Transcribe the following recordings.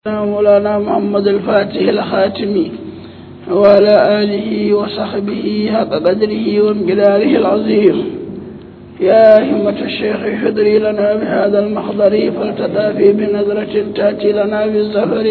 مولانا محمد الفاتح الخاتمي وعلى آله وصحبه حق قدره وامجلاله العظيم يا همة الشيخ حضري لنا بهذا المحضر فلتدافي بنظرة تأتي لنا بالزفر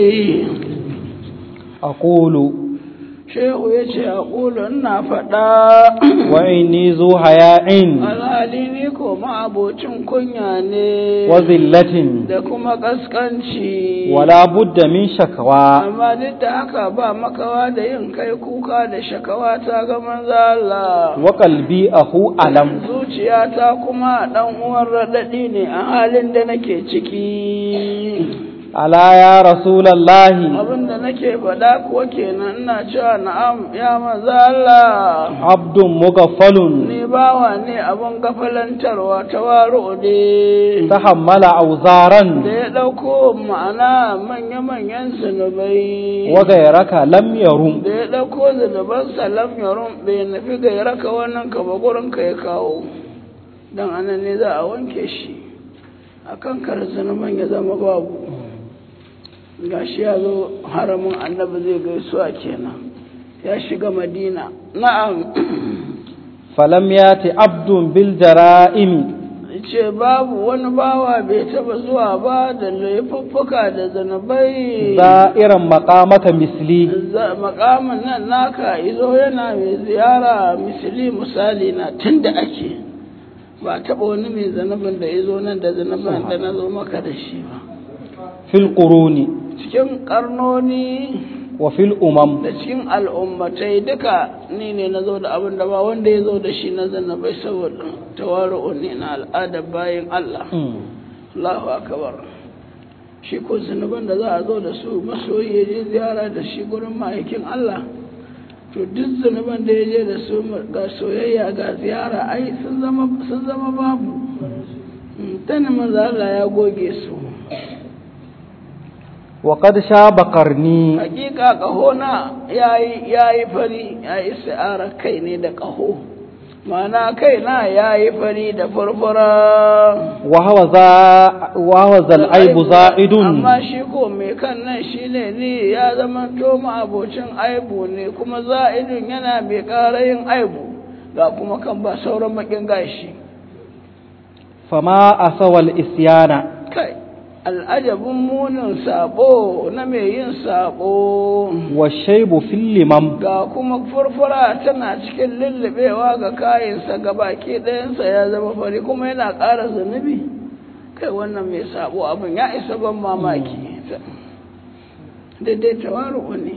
أقول شيخ يتي أقول إنا فدا وإني ذو حياء alhali ni ko ma'abocin kunya ne وذلة da kuma ƙasƙanci ولا بد من شكوى amma duk da haka ba makawa da yin kai kuka da shakawa ta ga manzo Allah وقلبي أخو ألم zuciyata kuma dan uwan radadi ne a halin da nake ciki ألا يا رسول الله abinda nake faɗa kuwa kenan ina cewa na'am ya manzo Allah عبد مغفل ni bawa ne abin gafalantarwa tawaru ne تحمل أوزارا da ya ɗauko ma'ana manya-manyan zunubai وغيرك لم يرم da ya ɗauko zunuban salam yaron bai nufi gairaka wannan ka ba gurin ka ya kawo don anan ne za a wanke shi a kan kar zunuban ya zama babu gashi ya zo haramin annabi zai gaisuwa kenan ya shiga madina na'am فلم يأت عبد بالجرائم ce babu wani bawa bai taba zuwa ba da laifuffuka da zanabai زائرا مقامك مثلي Za- makamin nan naka izo yana mai ziyara misali misali na tun da ake ba taɓa wani mai zanabin da izo nan da zanabin da na zo maka da shi ba في القرون cikin karnoni وفي الأمم da cikin al'ummatai duka ni ne na zo da abin da ba wanda ya zo da shi na zanabai saboda tawaru'u ne na al'adar bayan Allah Allahu akbar shi ko zunuban da za a zo da su masoyi ya je ziyara da shi gurin ma'aikin Allah to duk zunuban da ya je da su ga soyayya ga ziyara ai sun zama sun zama babu tani manzo Allah ya goge su وقد شاب قرني hakika kaho na yayi yayi fari yayi si'ara kai ne da kaho ma'ana kai na yayi fari da furfura وهو ذا وهو ذا العيب زائد amma shi ko mai kan nan shi ne ni ya zama to abocin aibu ne kuma za'idun yana mai ƙara yin aibu ga kuma kan ba sauran makin gashi فما أسوى الإسيان kai al'ajabin munin sabo na mai yin sabo والشيب في اللمم ga kuma furfura tana cikin lullubewa ga kayansa ga baki ɗayansa ya zama fari kuma yana ƙara zunubi kai wannan mai sabo abin ya isa ban mamaki daidai tawaru ne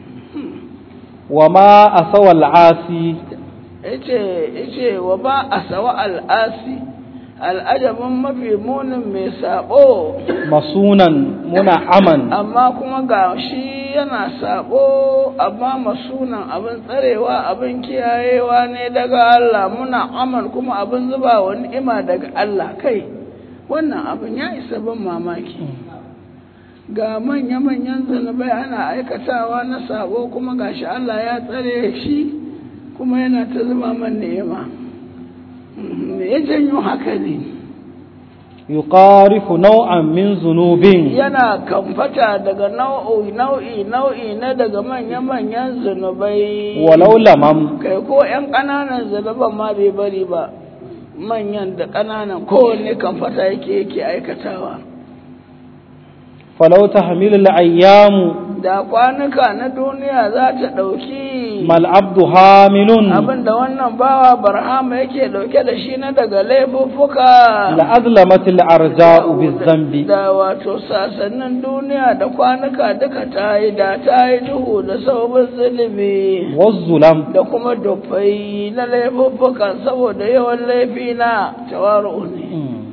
وما أسوى العاصي yace yace wa ba a sawa al'asi al'ajabin mafi munin mai sabo مصونا منعما amma kuma ga shi yana sabo amma masunan abin tsarewa abin kiyayewa ne daga Allah muna aman kuma abin zuba wa ni'ima daga Allah kai wannan abin ya isa ban mamaki ga manya-manyan zanabai ana aikatawa na sabo kuma gashi Allah ya tsare shi kuma yana ta zuba man ni'ima me ya janyo haka ne يقارف نوعا من ذنوب yana kamfata daga nau'i nau'i nau'i na daga manya-manyan zunubai ولو لمم kai ko 'yan ƙananan zunuban ma bai bari ba manyan da ƙananan kowanne kamfata yake yake aikatawa فلو تحمل الأيام da kwanuka na duniya za ta ɗauki ما العبد حامل abinda wannan bawa barhama yake ɗauke da shi na daga laifuffuka لأظلمت الأرجاء بالذنب da wato sasannin duniya da kwanuka duka ta yi da ta yi duhu da sababin zulumi والظلم da kuma dufai na laifuffukan saboda yawan laifi na tawaru ne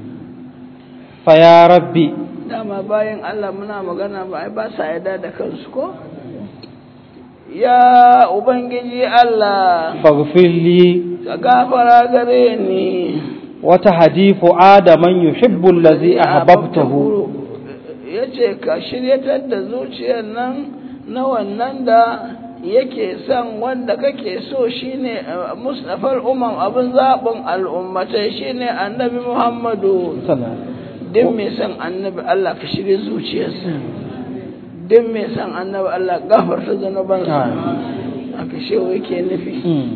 فيا ربي dama bayan Allah muna magana ba ai ba sa yarda da kansu ko ya ubangiji Allah فاغفر لي ka gafara gare ni وتهدي فؤاد من يحب الذي أحببته yace ka shiryatar da zuciyar nan na wannan da yake son wanda kake so shine mustafar umam abin zaɓin al'ummatai shine annabi muhammadu صلى الله عليه وسلم duk mai son annabi Allah ka shirya zuciyarsa duk mai san annabi Allah gafarta zanubansa aka shewa yake nufi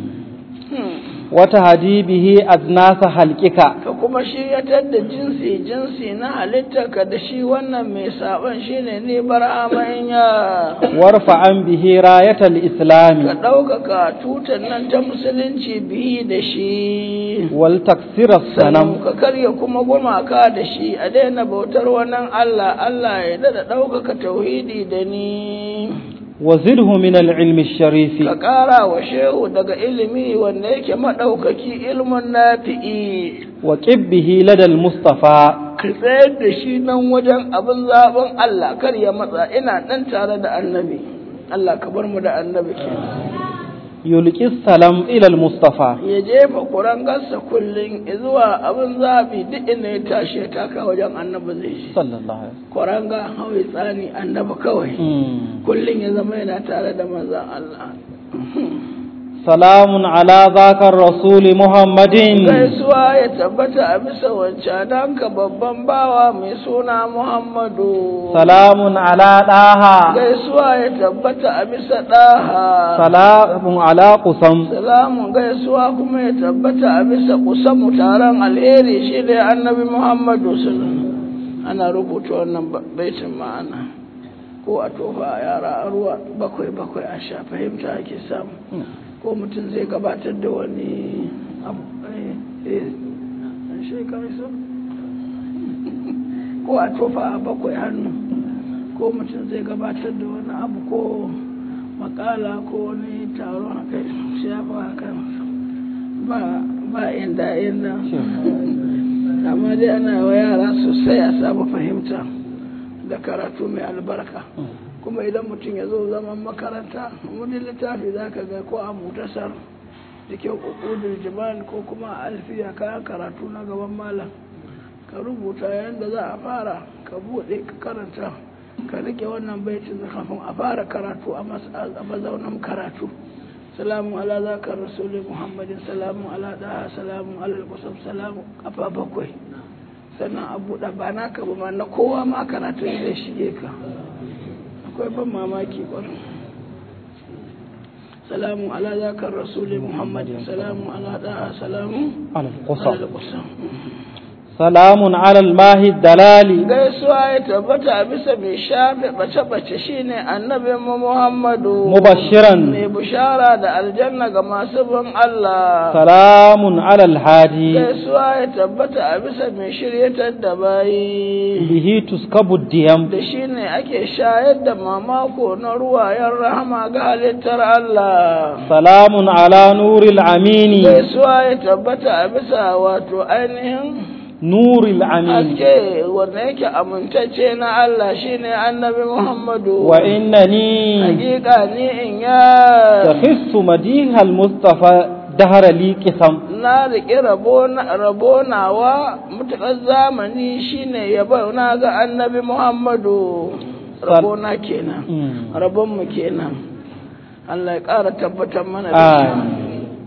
wata hadibihi aznasa halkika ka kuma shiryatar da jinsi jinsi na halittarka da shi wannan mai saban shine ne bar'amain ya warfa an bihi rayatal islami ka ɗaukaka tutar nan ta musulunci bihi da shi wal taksira sanam ka karya kuma gumaka da shi a daina bautar wannan Allah Allah ya dada ɗaukaka tauhidi da ni وزده من العلم الشريف ka ƙara wa shehu daga ilimi wanda yake maɗaukaki ilmin nafi'i وكب به لدى المصطفى ka tsayar da shi nan wajen abin zaɓen Allah kar ya matsa ina nan tare da annabi Allah ka bar mu da annabi ke يلقي السلام إلى المصطفى ya jefa kurangarsa kullum zuwa abin zaɓi duk inda ya tashi ya taka wajen annabi zai shi صلى الله عليه وسلم kuranga hawai tsani annabi kawai مم. kullum ya zama yana tare da manzan Allah سلام على ذاك الرسول محمد gaisuwa ya tabbata a bisa wancan ka babban bawa mai suna Muhammadu سلام على ɗaha gaisuwa ya tabbata a bisa ɗaha سلام على قسم salamun gaisuwa kuma ya tabbata a bisa kusamu taron alheri shi ne annabi Muhammadu sallallahu ana rubuta wannan ba- baitin ma'ana ko a tofa a yara a ruwa bakwai bakwai a sha fahimta ake samu ko mutum zai gabatar da wani abu eh, eh, shi ka iso? ko a tofa a bakwai hannu ko mutum zai gabatar da wani abu ko makala ko wani taron haka shafa haka ba ba inda inda amma dai ana wa yara sosai a samu fahimta da karatu mai albarka kuma idan mutum ya zo zaman makaranta wani littafi za ka ga ko a mutasar da kyau ƙuƙudul jimal ko kuma a alfiya kayan karatu na gaban malam ka rubuta yadda za a fara ka buɗe ka karanta ka rike wannan baitin kafin a fara karatu a mas- a mazaunan karatu salamun ala zakar rasuli muhammadin salamun ala daha salamun ala kusur salamun kafa bakwai sannan a buɗe ba naka ba ma na kowa ma karatu zai shige ka akwai ban mamaki ƙwarin salamun ala zakar rasuli muhammadin salamun ala daha salamun على ala القسم kusur سلام على الماهي الدلال gaisuwa ya tabbata a bisa mai shafe bace-bace shine annabin mu Muhammadu مبشرا mai bishara da aljanna ga masu bin Allah سلام على الهادي gaisuwa ya tabbata a bisa mai shiryatar da bayi به تسكب الديم da shine ake shayar da mamako na ruwayen rahama ga halittar Allah سلام على نور العمين gaisuwa ya tabbata a bisa wato ainihin نور العمين haske wanda yake amintacce na Allah shine annabi Muhammadu وإنني hakika ni in ya تخص مديح المصطفى دهر لي قسم na riƙe rabonawa mutuƙar zamani shine yabo na ga annabi muhammadu rabona kenan مم. rabonmu kenan Allah ya ƙara tabbatar mana da shi آمين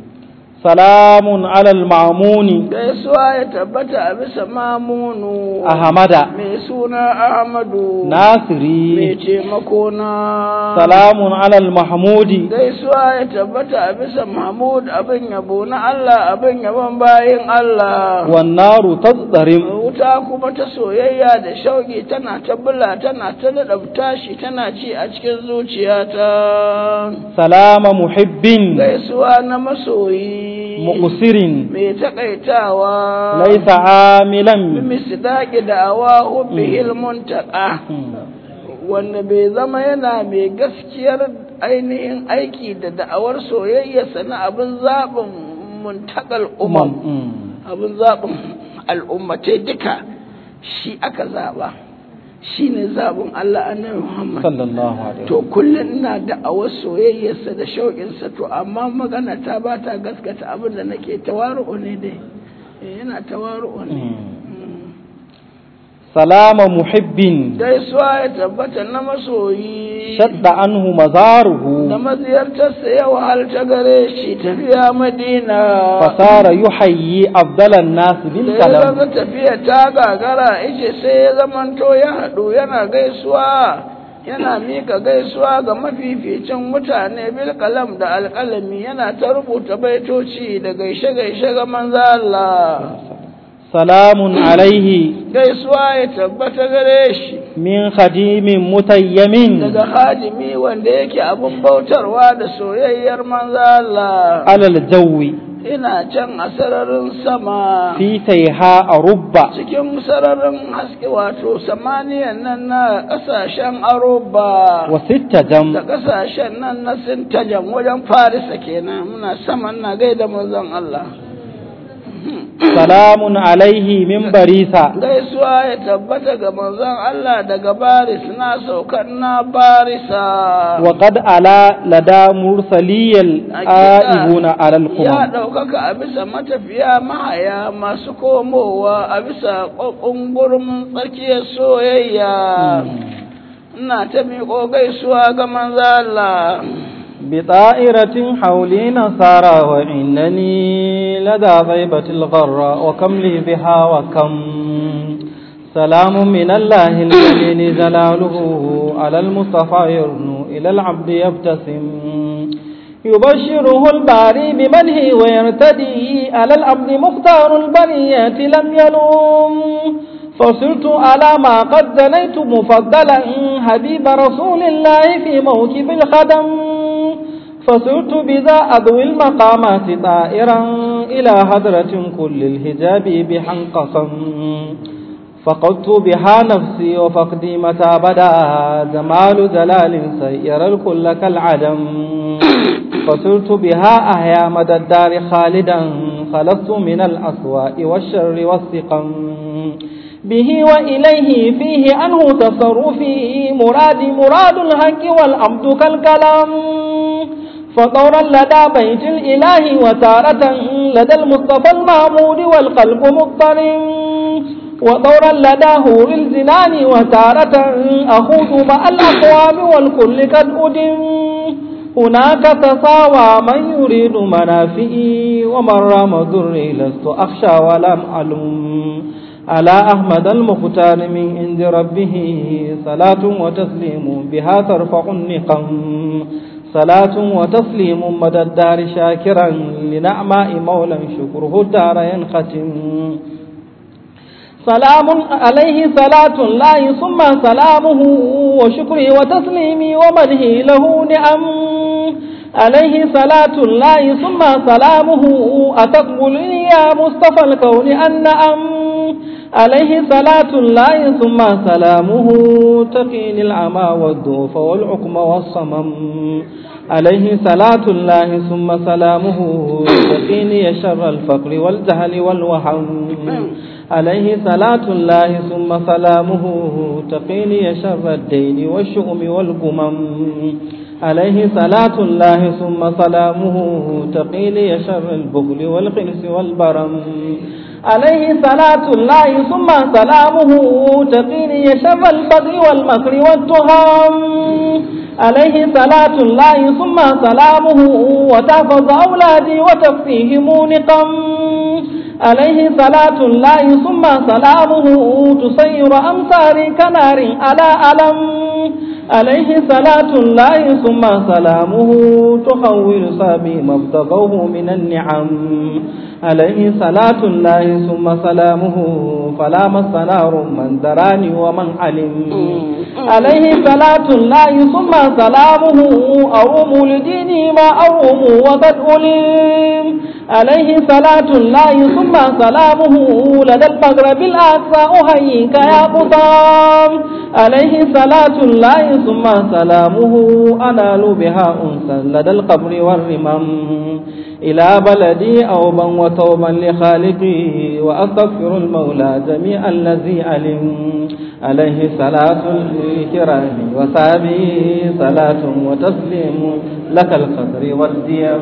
سلام على المعمون gaisuwa ya tabbata a bisa mamunu أحمد mai suna ahmadu mai ناصري taimako na سلام على المحمود gaisuwa ya tabbata a bisa mahmud abin yabo na Allah abin yabon bayin Allah والنار تضطرم wuta kuma ta soyayya da shauƙi tana ta bula tana ta daɗa tashi tana ci a cikin zuciyata سلام محب gaisuwa na masoyi مقصر mai taƙaitawa ليس عاملا misdaƙi da awa hubbihil muntaka wanda bai zama yana mai gaskiyar ainihin aiki da da'awar soyayyarsa na abin zaɓin muntakal umam أمم abin zaɓin al'ummatai duka shi aka zaɓa shi ne zaɓin Allah annabi Muhammad صلى الله عليه to kullum ina da'awar soyayyarsa da shauƙinsa to amma magana ta ba ta gaskata abin da nake tawaru'u ne dai Eh, yana tawaru'u ne سلام محب gaisuwa ya tabbata na masoyi شد عنه مزاره da maziyartarsa ya wahalta gare shi tafiya madina فصار يحيي أفضل الناس da ya بالكلام zama tafiya ta gagara ice sai ya zamanto ya haɗu yana gaisuwa yana mika gaisuwa ga mafificin mutane bil kalam da alƙalami yana ta rubuta baitoci da gaishe-gaishe ga manzo Allah salamun alaihi gaisuwa ya tabbata gare shi min khadimin mutayyamin daga hadimi wanda yake abin bautarwa da soyayyar manzo Allah alal jawi ina can a sararin sama fi taiha a rubba cikin sararin haske wato samaniyan nan na ƙasashen aruba wa sitta jam da ƙasashen nan na sintajan wajen farisa kenan muna saman na gaida manzon Allah salamun alaihi min barisa gaisuwa ya tabbata ga manzon Allah daga baris na saukan na barisa wa qad ala lada mursaliyal aibuna alal ya kumam ɗaukaka a bisa matafiya mahaya masu komowa a bisa ƙungurumin tsakiyar soyayya ina ta miƙo gaisuwa ga manzo Allah بطائرة حولي نصارى وإنني لدى ضيبة الغراء وكم لي بها وكم سلام من الله الجليل جلاله على المصطفى يرنو إلى العبد يبتسم يبشره الباري بمنه ويرتدي على العبد مختار البريات لم يلوم فصرت على ما قد زنيت مفضلا حبيب رسول الله في موكب الخدم فصرت بذا أذوي المقامات طائرا إلى هدرة كل الهجاب بحنقصا فقدت بها نفسي وفقدي متى بدا جمال جلال سير الكل كالعدم فصرت بها أحيا مدى الدار خالدا خلصت من الأسواء والشر والسقم به وإليه فيه أنه تصرفي مرادي مراد الحق والعبد كالكلام فطورا لدى بيت الإله وتارة لدى المصطفى المعمود والقلب مضطرم وطورا لدى هور الزنان وتارة أخوض مع الأقوام والكل قد أدم هناك تساوى من يريد منافئي ومن رام ضري لست أخشى ولم ألم على أحمد المختار من عند ربه صلاة وتسليم بها ترفع النقم صلاة وتسليم مدى الدار شاكرا لنعماء مولى شكره الدار ينختم سلام عليه صلاة الله ثم سلامه وشكري وتسليمي ومده له نعم عليه صلاة الله ثم سلامه أتقبل يا مصطفى الكون أن نعم عليه صلاة الله ثم سلامه تقيني العمى والذوف والعقم والصمم عليه صلاة الله ثم سلامه تقيني شر الفقر والجهل والوهم عليه صلاة الله ثم سلامه تقيني شر الدين والشؤم والقمم عليه صلاة الله ثم سلامه تقيني شر البخل والخلس والبرم عليه صلاة الله ثم سلامه تقيني شر البغي والمكر والتهم عليه صلاة الله ثم سلامه وتحفظ أولادي وتكفيهم نقم عليه صلاة الله ثم سلامه تصير أمثاري كنار على ألم عليه صلاة الله ثم سلامه تخول صبي ما ابتغوه من النعم عليه صلاة الله ثم سلامه فلا مس نار من دراني ومن علم عليه صلاة الله ثم سلامه أروم لديني ما أروم وقد ألم عليه صلاة الله ثم سلامه لدى المغرب الأقصى أحييك يا قطام عليه صلاة الله ثم سلامه أنال بها أنسا لدى القبر والرمم إلى بلدي أوبا وتوبا لخالقي وأستغفر المولى جميع الذي علم عليه صلاة الكرام وسابي صلاة وتسليم لك القدر والديم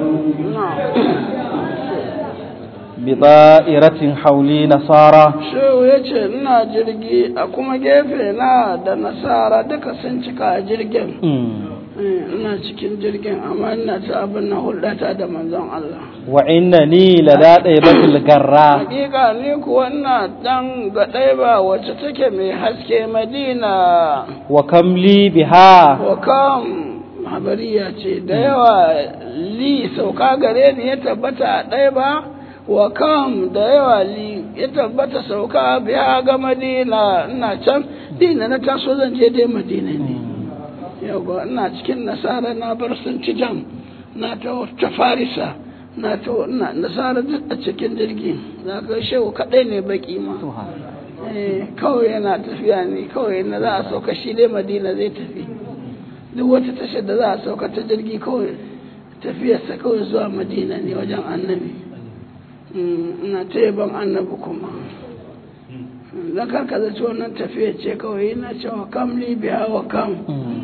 بطائرة حولي نصارى shehu ya ce ina jirgi a kuma gefe na da nasara duka sun cika a jirgin Eh, ina cikin jirgin amma ina ta abin na hulɗata da manzon Allah وإنني لدى طيبة الغراء hakika ni kuwa ina dan ga ɗaiba wacce take mai haske madina وكم لي بها wa kam habariya ce da yawa li sauka gare ni ya tabbata a ɗaiba wa kam da yawa li ya tabbata sauka biya ga madina ina can dina na taso zan je dai madina ne yawa ina cikin nasara na bar sun ci jam na ta ta farisa na ta ina nasara duk a cikin jirgi za ka shehu kaɗai ne baki ma Eh, kawai yana tafiya ne kawai na za a sauka shi dai madina zai tafi duk wata tashar da za a sauka ta jirgi kawai tafiyarsa kawai zuwa madina ne wajen annabi Mm, ina ta yaban annabi kuma don karka zaci wannan tafiyar ce kawai yana cewa kam libiya wa kam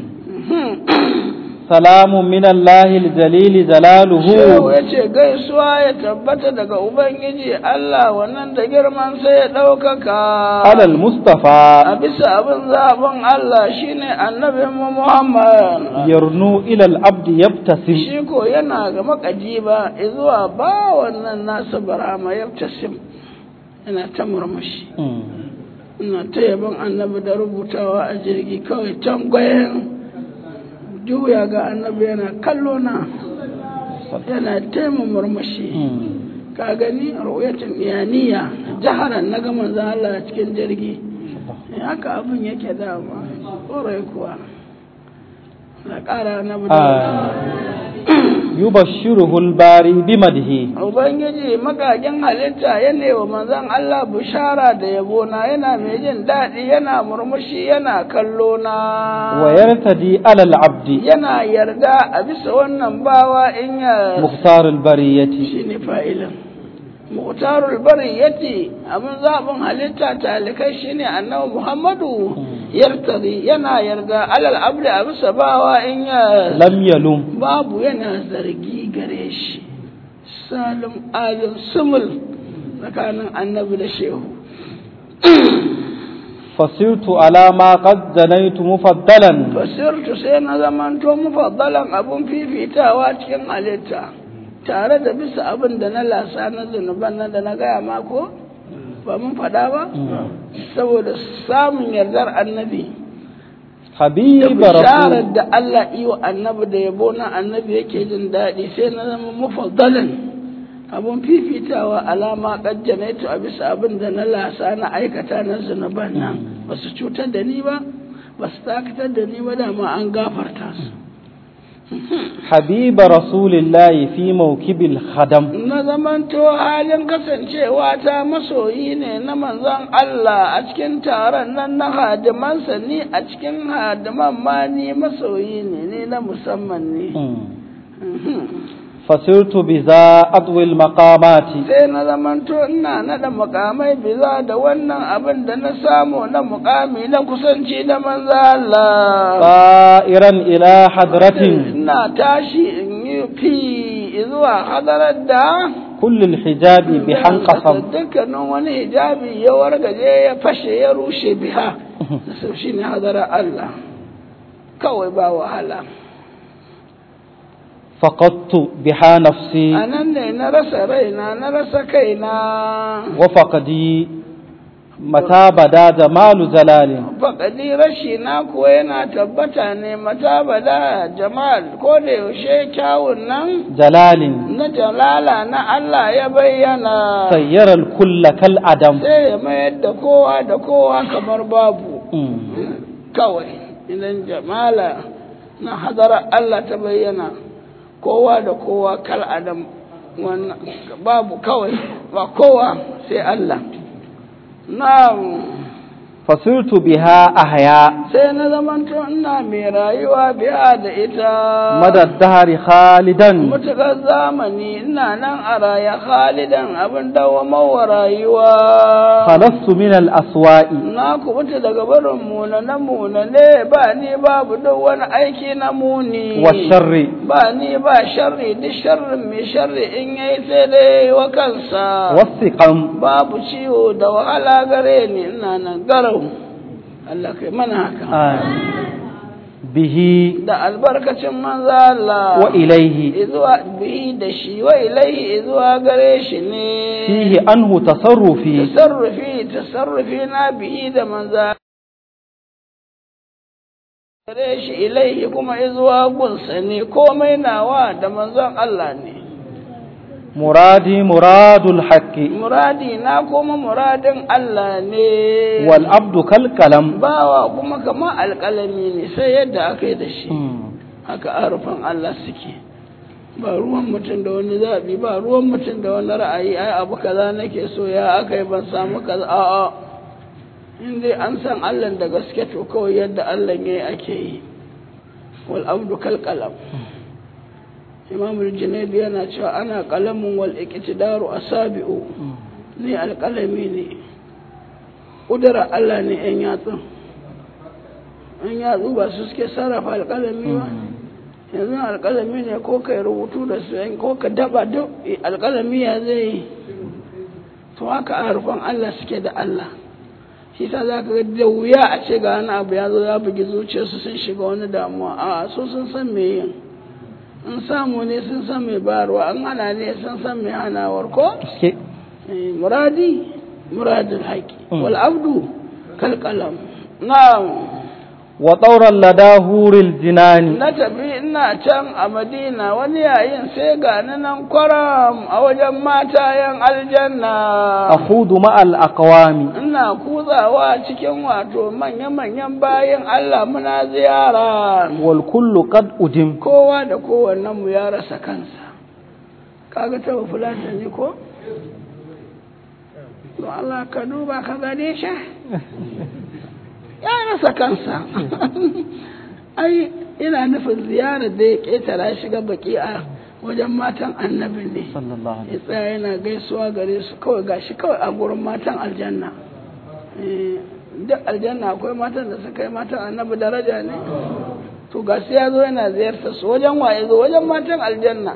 سلام من الله الجليل جلاله Shehu ya ce gaisuwa ya tabbata daga Ubangiji Allah wannan da girman sai ya ɗaukaka. على المصطفى A bisa abin zaɓin Allah shine annabin mu Muhammad. يرنو إلى العبد يبتسم Shi ko yana ga makaji ba zuwa ba wannan nasa barama ya tasim. Yana ta murmushi. Ina ta yaban annabi da rubutawa a jirgi kawai can gwayen. Juya ga annabi yana kallo na. Yana taima murmushi. ka gani ru'yatin iyaniya jaharan na ga manzo Allah a cikin jirgi haka abin yake dama ƙorai kuwa na ƙara na يبشره الباري بمده Ubangiji magagin halitta yana wa manzon Allah bishara da yabona yana mai jin daɗi yana murmushi yana kallo na ويرتدي على العبد yana yarda a bisa wannan bawa in ya مختار البرية shi ne fa'ilin muhtarul bariyati abin zaɓin halitta talikai shine annabi muhammadu yartadi yana yarda alal abdi a bisa bawa in ya لم يلوم babu yana zargi gare shi salim alin sumul tsakanin annabi da shehu فصرت على ما قد جنيت مفضلا fasirtu sai na zamanto mufaddalan abun fifitawa cikin halitta tare da bisa abin da na lasa na zunuban nan da na gaya mako ba mun faɗa ba saboda samun yardar annabi da حبيب bisharar رسول da Allah iyo annabi da yabo na annabi yake jin daɗi sai na zama mufaddalan abun fifitawa alama kajjanaitu a bisa abin da na lasa na aikata na zunuban nan ba su cutar da ni ba ba su dakatar da ni ba dama an gafarta su حبيب رسول الله في موكب الخدم na zamanto halin kasancewa ta masoyi ne na manzon Allah a cikin taron nan na hadimansa ni a cikin hadiman ma ni masoyi ne ni na musamman ne فصرت بذا أطوي المقامات sai na zamanto ina naɗa mukamai biza da wannan abin da na samu na mukami na kusanci da manzo Allah طائرا إلى حضرة ina tashi in yi fi zuwa hadarar da كل الحجاب بحنقصم dukkanin wani hijabi ya wargaje ya fashe ya rushe biha sau shi ne hadarar Allah kawai ba wahala فقدت بها نفسي a nan ne na rasa raina na rasa kaina وفقدي متى بدا جمال جلال faƙadi rashi na kuwa yana tabbata ne mata bada jamal ko da yaushe kyawun nan جلال na jalala na Allah ya bayyana سير الكل كالأدم sai ya mayar da kowa da kowa kamar babu مم. kawai idan jamala na hadara Allah ta bayyana kowa da kowa kal adam wannan babu kawai ba kowa sai Allah na'am فصرت بها أحياء sai na zamanto ina mai rayuwa biya da ita مدى الدهر خالدا mutukar zamani ina nan a raya khalidan abin dawamawa rayuwa خلصت من الأسواء na kubuta daga barin munane munane ba ni babu duk wani aiki na muni والشر ba ni ba sharri duk sharrin mai sharri in yayi sai dai wa kansa والسقم babu ciwo da wahala gare ni ina nan garau Allah kai mana haka آمين bihi da albarkacin manzo Allah wa ilaihi izuwa bihi da shi wa ilaihi izuwa gare shi ne fihi anhu tasarrufi tasarrufi tasarrufi na bihi da manzo gare shi ilaihi kuma izuwa gunsa ne komai nawa da manzon Allah ne muradi muradul haqqi muradi na kuma muradin Allah ne wal abdu kal qalam bawa kuma kama alƙalami ne sai yadda aka yi da shi haka arufan Allah suke ba ruwan mutum da wani zaɓi ba ruwan mutum da wani ra'ayi ai abu kaza nake so ya aka yi ban samu kaza a'a in dai an san Allah da gaske to kawai yadda Allah ya yi ake yi wal abdu kal qalam imam al-junayd yana cewa ana qalamun wal iqtidaru asabi'u ni alƙalami ne ƙudura Allah ne ‘yan yatsun ‘yan yatsu ba su suke sarrafa alƙalami ba yanzu alƙalami ne ko ka yi rubutu da su yan ko ka daba duk alƙalami ya zai yi to haka a harfan Allah suke da Allah shi sa za ka da wuya a ce ga wani abu ya zo ya bugi zuciyarsu sun shiga wani damuwa a su sun san me yin in samu ne sun san mai bayarwa an hana ne sun san mai hanawar ko muradi muradin haƙi wal abdu kal qalam na'am wa ɗauran lada huril jinani na tafi ina can a madina wani yayin sai ga ni nan kwaram a wajen matayen aljanna a hudu ma'al akwami ina kuzawa cikin wato manya-manyan bayan Allah muna ziyara wal kullu qad ujim kowa da kowannen mu ya rasa kansa kaga ta fulata ne ko don Allah ka duba ka gane shi ya rasa kansa ai ina nufin ziyarar da ya ƙetara shiga baki a wajen matan annabi ne ya tsaya yana gaisuwa gare su kawai gashi kawai a gurin matan aljanna duk aljanna akwai matan da suka yi matan annabi daraja ne to gashi ya zo yana ziyartar su wajen waye zo wajen matan aljanna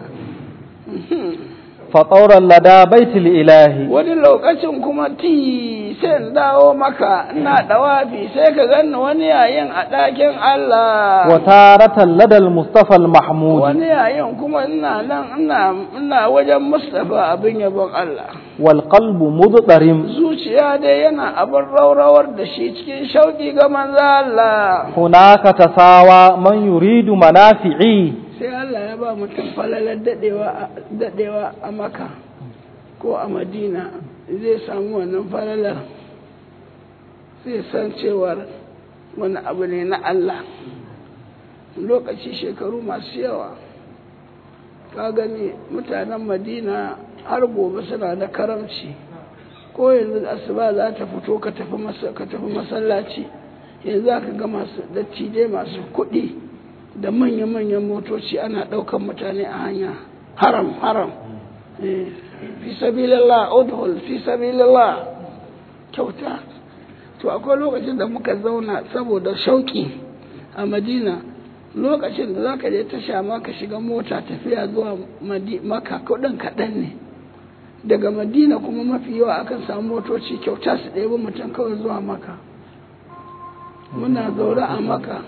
faɗauran lada baitul ilahi wani lokacin kuma ti sai in dawo maka ina dawafi sai ka ganni wani yayin a ɗakin Allah wa taratan ladal mustafa al-mahmud wani yayin kuma ina nan ina ina wajen Mustafa abin yabon Allah wal qalbu mudtarim zuciya dai yana abin raurawar da shi cikin shauki ga manzo Allah hunaka tasawa man yuridu manafi'i sai Allah ya ba mutum falalar dadewa a maka ko a madina zai samu wannan falalar zai san cewar wani abu ne na Allah lokaci shekaru masu yawa ka gani mutanen madina har gobe suna da karamci ko yanzu asuba za ta fito ka tafi masallaci yanzu za ka ga masu dattijai masu kuɗi da manya-manyan motoci ana ɗaukan mutane a hanya haram haram fi sabilillah udhul fi sabilillah kyauta to akwai lokacin da muka zauna saboda shauki a madina lokacin da za ka je tasha ma ka shiga mota tafiya zuwa maka kudin kaɗan ne daga madina kuma mafi yawa akan samu motoci kyauta su ɗaya mutum kawai zuwa maka muna zaure a maka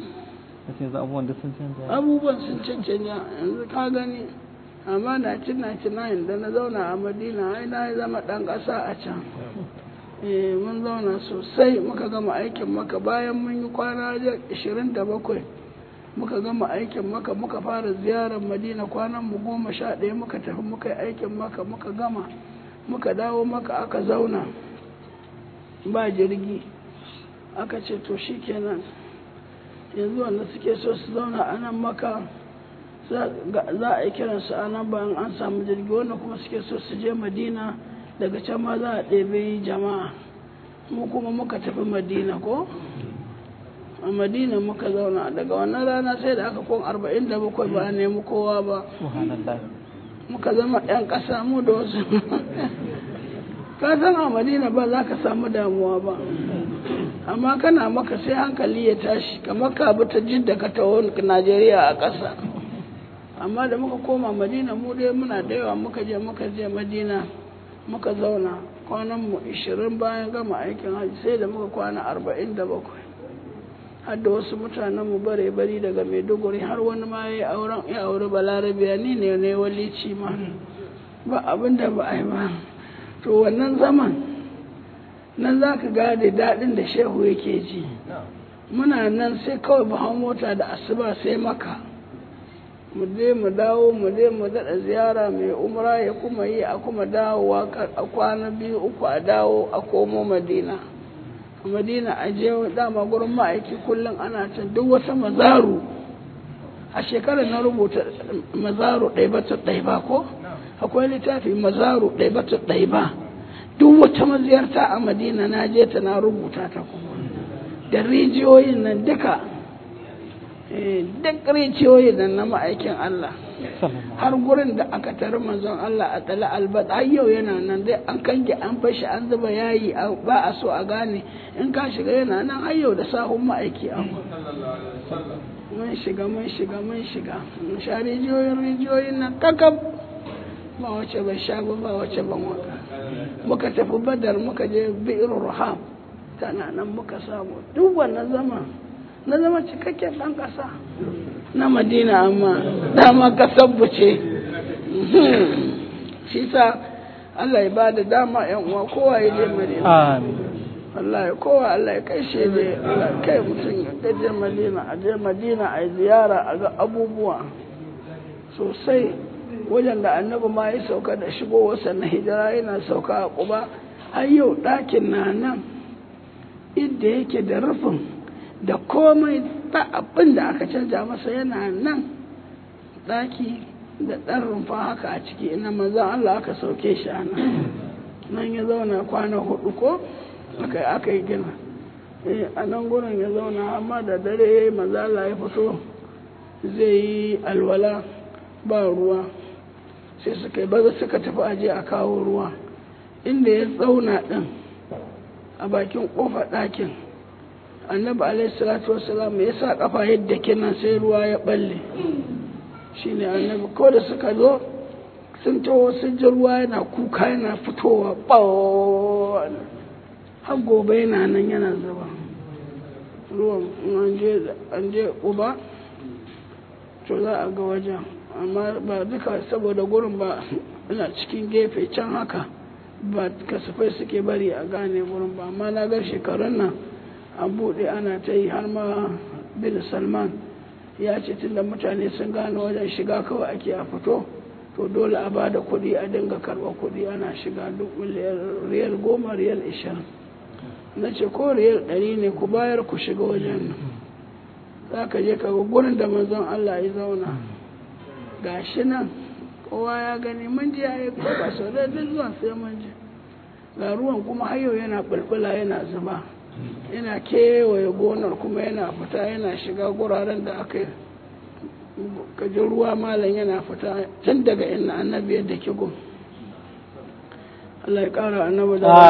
abubuwan sun cancanya yanzu ka gani amma na cin na cin da na zauna a madina ai na zama ɗan ƙasa a can eh mun zauna sosai muka gama aikin maka bayan mun yi kwana ashirin da bakwai muka gama aikin maka muka fara ziyarar madina kwanan mu goma sha ɗaya muka tafi muka yi aikin maka muka gama muka dawo maka aka zauna ba jirgi aka ce to shi kenan yanzu wanda suke so su zauna a nan maka za a yi kiransu a nan bayan an samu jirgi wanda kuma suke so su je madina daga can ma za a ɗebe jama'a mu kuma muka tafi madina ko a madina muka zauna daga wannan rana sai da aka kun arba'in da bakwai ba a nemi kowa ba muka zama 'yan ƙasa mu da wasu ka san a madina ba za ka samu damuwa ba amma kana maka sai hankali ya tashi kamar ka bi ta jidda ka taho najeriya a ƙasa amma da muka koma madina mu dai muna da yawa muka je muka je madina muka zauna kwanan mu ishirin bayan gama aikin hajji sai da muka kwana arba'in da bakwai har da wasu mutanen mu bare bari daga maiduguri har wani ma ya auren ya auri balarabiya ni ne ne walici ma ba abin da ba a yi ba to wannan zaman nan za ka gane daɗin da shehu yake ji muna nan sai kawai ba hau mota da asuba sai maka mu je mu dawo mu je mu daɗa ziyara mai umra ya kuma yi a kuma dawowa a kwana biyu uku a dawo a komo madina a madina a je dama gurin ma'aiki kullum ana can duk wata mazaru a shekarar na rubuta mazaru ɗaya bata ɗaya ba ko akwai littafi mazaru ɗaya bata ɗaya ba duk wata maziyarta a madina na je ta na rubuta ta kuma da rijiyoyin nan duka duk rijiyoyin nan na ma'aikin Allah har gurin da aka tari manzon Allah a tsala albat har yau yana nan dai an kange an fashi an zuba yayi ba a so a gane in ka shiga yana nan har yau da sahun ma'aiki an mun shiga mun shiga mun shiga mun sha rijiyoyin rijiyoyin nan kakab ba wace ban sha ba ba wace ban waka muka tafi badar muka je bi'ir ruham tana nan muka samu duk wannan zama na zama cikakken ɗan ƙasa na madina amma dama ƙasar buce shi sa Allah ya bada dama yan uwa kowa ya je madina Allah ya kowa Allah ya kai shi je Allah kai mutum ya je madina a je madina a yi ziyara a ga abubuwa sosai wajen da annabi ma ya sauka da shigo wasa na hijira yana sauka a kuba har yau ɗakin na nan inda yake da rufin da komai ta abin da aka canja masa yana nan ɗaki da ɗan rumfa haka a ciki ina manzan Allah aka sauke shi a nan nan ya zauna kwana hudu ko aka aka yi gina a nan gurin ya zauna amma da dare manzan Allah ya fito zai yi alwala ba ruwa sai suka yi baza suka tafi aje a kawo ruwa inda ya tsauna ɗin a bakin ƙofar ɗakin annabi alaihi salatu wasalam ya sa kafa yadda kenan sai ruwa ya balle shine annabi ko da suka zo sun taho sun ji ruwa yana kuka yana fitowa bawo har gobe yana nan yana zuba ruwan an je uba to za a ga wajen amma ba duka saboda gurin ba ina cikin gefe can haka ba kasafai suke bari a gane gurin ba amma na ga shekarun nan an buɗe ana ta yi har ma bin salman ya ce tunda mutane sun gane wajen shiga kawai ake a fito to dole a ba da kuɗi a dinga karɓar kuɗi ana shiga duk riyal goma riyal ishirin na ce ko riyal ɗari ne ku bayar ku shiga wajen nan za ka je ka gurin da manzon Allah ya zauna ga shi nan kowa ya gani mun ji ya yi ba sau da duk zuwan sai mun ji ga ruwan kuma hayo yana bulbula yana zuba yana kewaye gonar kuma yana fita yana shiga guraren da aka yi kaji ruwa malam yana fita tun daga inna annabi yadda ke gun Allah ya kara annabi da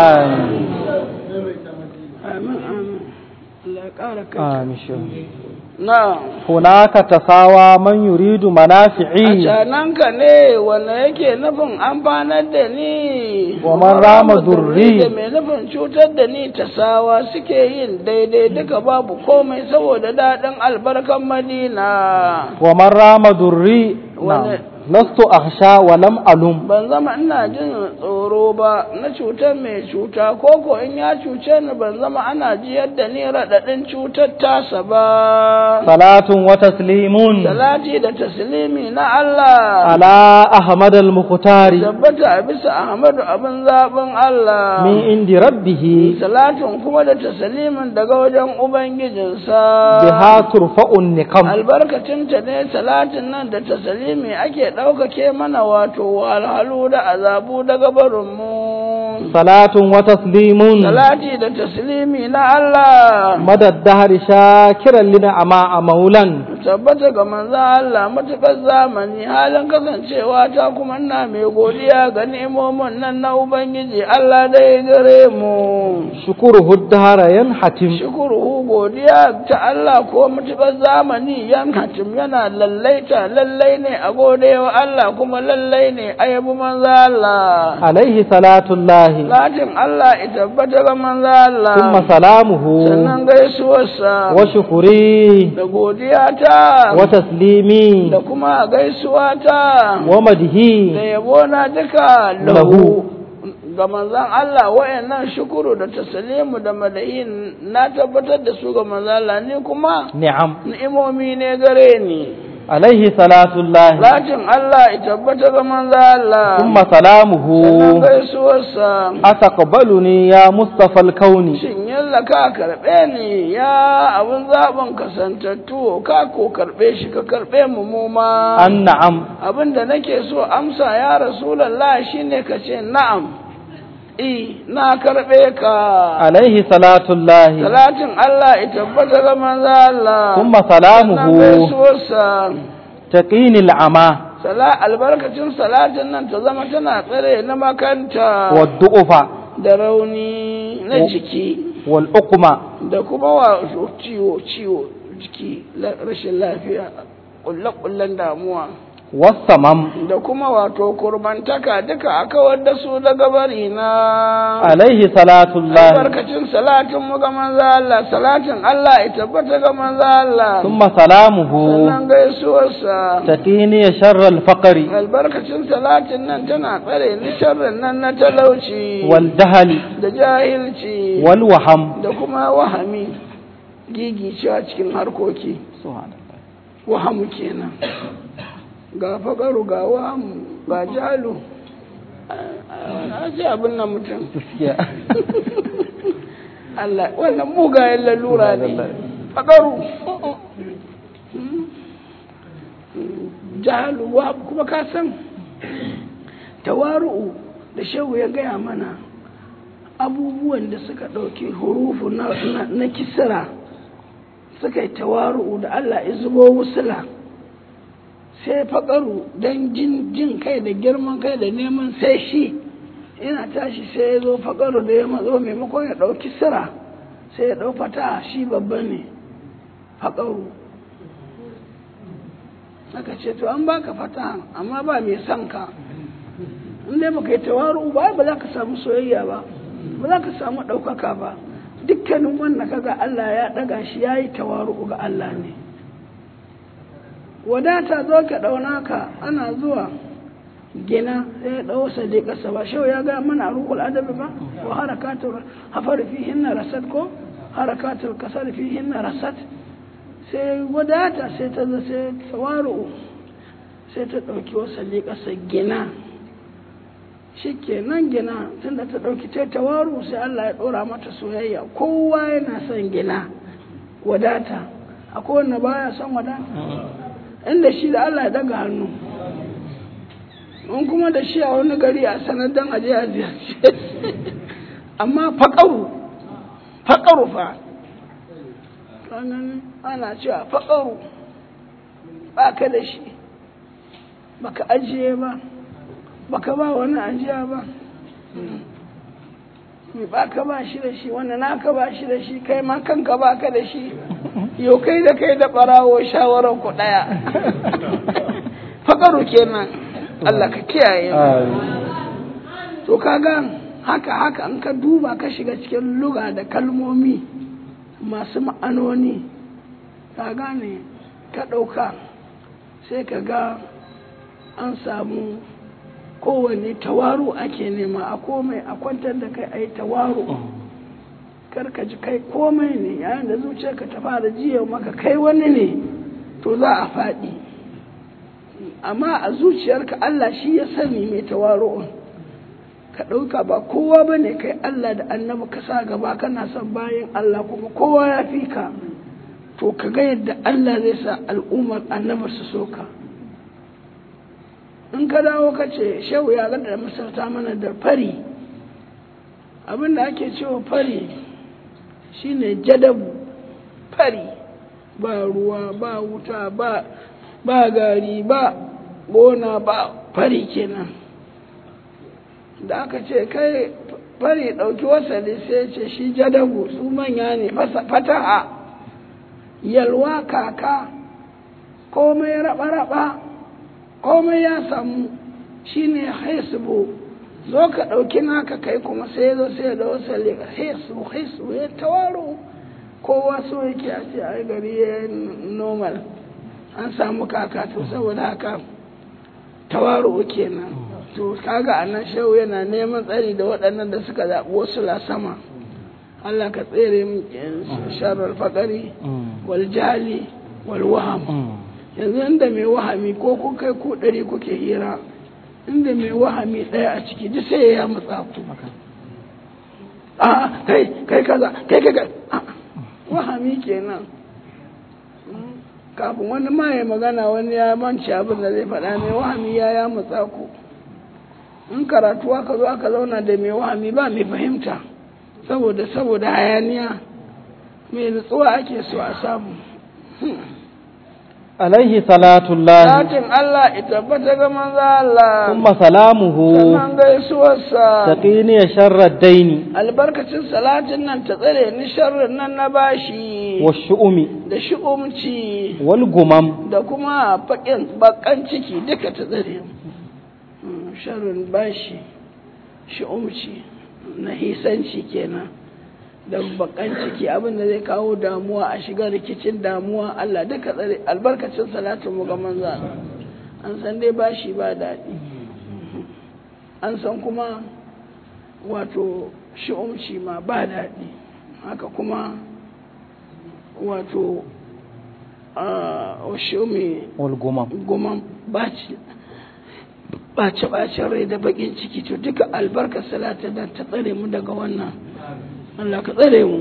amin amin Allah ya kara kai amin na hunaka tasawa man yuridu a manafi'i cananka ne wanda yake nufin amfanar da ni Wa man rama durri. da mai nufin cutar da ni tasawa suke yin daidai duka babu komai saboda daɗin albarkan madina wa man rama durri Wanda- na'am. lastu akhsha wa lam alum ban zama ina jin tsoro ba na cutar mai cuta ko ko in ya cuce ni ban zama ana jiyar da ni raɗaɗin cutar tasa ba salatun wa taslimun salati da taslimi na Allah ala ahmad al mukhtari tabbata a bisa Ahmadu abin zaɓin Allah min indi rabbih salatin kuma da taslimin daga wajen Ubangijinsa biha turfa'un nikam albarkacinta ne salatin nan da taslimi ake ɗaukake mana wato walhalu da azabu daga barinmu salatun wa taslimun salati da taslimi na Allah madad dahri shakiran lina ama maulan tabbata ga manzan Allah matuƙar zamani halin kasancewa ta kuma ina mai godiya ga nemomin nan na Ubangiji Allah dai gare mu. shukuruhu dahara yanhatim Shukuruhu godiya ta Allah ko matuƙar zamani yan hatim yana lallaita lallai ne a godewa Allah kuma lallai ne a yabi manzan Allah. alaihi salatullahi Latin Allah ya tabbata ga manzan Allah. thumma salamuhu Sannan gaisuwarsa. wa shukuri da godiya ta wa taslimi da kuma gaisuwa ta wa madhi da yabo na duka Lahu. lahu ga manzan Allah wayannan shukuru da taslimu da madahin na tabbatar da su ga manzan Allah ni kuma ni'am ni'imomi ne gare ni alaihi salatullahi lakin Allah ya tabbata ga manzan Allah thumma sannan salamuhu gaisuwarsa ataqbaluni ya mustafa alkauni shin yalla ka karɓe ni ya abin zaɓin kasantattu ka ko karɓe shi ka karɓe mu mu ma an na'am abin da nake so amsa ya rasulallah shine ka ce na'am i na karɓe ka alaihi salatullahi salatin Allah ya tabbata ga manzo Allah thumma Sannan salamuhu gaisuwarsa taqini al'ama sala albarkacin salatin nan ta zama tana tsare na makanta wa du'ufa da rauni na jiki wal uqma da kuma wa ciwo ciwo jiki la- rashin lafiya kulle-kullen damuwa wasamam da kuma wato kurbantaka duka a kawar da su daga bari na alaihi salatullahi albarkacin salatin mu ga manzo Allah salatin Allah ya tabbata ga manzo Allah thumma salamuhu sannan gaisuwarsa taqini sharra al-faqri albarkacin salatin nan tana tsare ni sharrin nan na talauci wal jahli da jahilci wal waham da kuma wahami gigicewa cikin harkoki wahamu kenan ga faƙaru ga wahamu ga jalu a ce abin nan mutum gaskiya Allah wannan mugayen lalura ne faƙaru jalu wahamu kuma ka san tawaru'u da shehu ya gaya mana abubuwan da suka ɗauki hurufu na, na, na kisira suka yi tawaru'u da Allah ya zubo wusula sai faƙaru don jin, jin kai da girman kai da neman sai shi ina tashi sai ya zo faƙaru da ya matso maimakon ya ɗauki sira sai ya ɗau fata shi babba ne faƙaru aka ce to an baka fata amma ba mai son ka in dai baka yi tawaru ba ba za ka samu soyayya ba ba za ka samu ɗaukaka ba dukkanin wanda kaga Allah ya ɗaga shi ya yi tawaru ga Allah ne wadata zo ka ɗauna ka ana zuwa gina sai ya ɗau sadiƙarsa ba shau ya ga mana rukul adabi ba wa harakatul hafar fihin na rasat ko harakatul kasar fihin na rasat sai wadata sai ta zo sai tawaru sai ta ɗauki wasa liƙarsa gina shi kenan gina tunda ta ɗauki ta tawaru sai Allah ya ɗora mata soyayya kowa yana son gina wadata akwai wanda baya son wadata inda shi da Allah ya daga hannu in kuma da shi a wani gari a sanar don aje a ziyarci amma faƙaru faƙaru fa ranar ana cewa faƙaru ba ka da shi baka ajiye ba baka ba wani ajiya ba mai baka ba shi da shi wanda naka ba shi da shi kai ma kanka ba ka da shi yau kai da kai da barawo shawarar ku ɗaya faƙaru kenan Allah ka kiyaye to kaga haka haka an ka duba ka shiga cikin luga da kalmomi masu ma'anoni ka gane ka ɗauka sai ka ga an samu kowane tawaru ake nema a komai a kwantar da kai a yi tawaru karka ji kai komai ne yayin da zuciyarka ta fara jiya maka kai wani ne to za a faɗi amma a zuciyarka Allah shi ya sani mai tawaru'un ka ɗauka ba kowa ba ne kai Allah da annabi ka sa gaba kana son bayan Allah kuma kowa ya fi ka to ka ga yadda Allah zai sa al'ummar annabi su so ka in ka dawo ka ce shehu ya gada da masarta mana da fari abin da ake cewa fari shine jadabu fari ba ruwa ba wuta ba ba gari ba gona ba fari kenan da aka ce kai fari ɗauki wasali sai ce shi jadabu su manya ne fataha yalwa kaka komai raba-raba komai ya samu shine haisbu zo ka ɗauki naka kai kuma sai zo sai da wasali haisu haisu ya tawaro kowa so yake a ce ai gari ya normal an samu kaka to saboda haka tawaro kenan to kaga anan shehu yana neman tsari da waɗannan da suka zaɓi wasu la sama Allah ka tsere min sharar faƙari wal jali wal waham yanzu inda mai wahami ko kun kai ku ɗari kuke hira inda mai wahami ɗaya a ciki duk sai ya matsa ku a kai kai kaza kai kai wahami kenan kafin wani ma ya magana wani ya manci abin da zai faɗa mai wahami ya ya matsa ku in karatu aka zo aka zauna da mai wahami ba mai fahimta saboda saboda hayaniya mai nutsuwa ake so a samu alaihi salatullahi Latin Allah ita tabbata ga manzo Allah kuma salamuhu sannan gaisuwarsa taqini sharrad daini albarkacin salatin nan ta tsare ni sharrin nan na bashi wa shu'umi da shi'umci wal gumam da kuma bakin bakan ciki duka ta tsare mu sharrin bashi shi'umci na hisanci kenan da bakan ciki abin da zai kawo damuwa a shiga rikicin damuwa Allah duka tsare albarkacin salatin mu ga manzo an san dai bashi ba daɗi an san kuma wato shi'umci ma ba daɗi haka kuma wato a shi'umi wal gumam guman baci ɓace-ɓacen rai da baƙin ciki to duka albarkar salatin da ta tsare mu daga wannan Allah ka tsare mu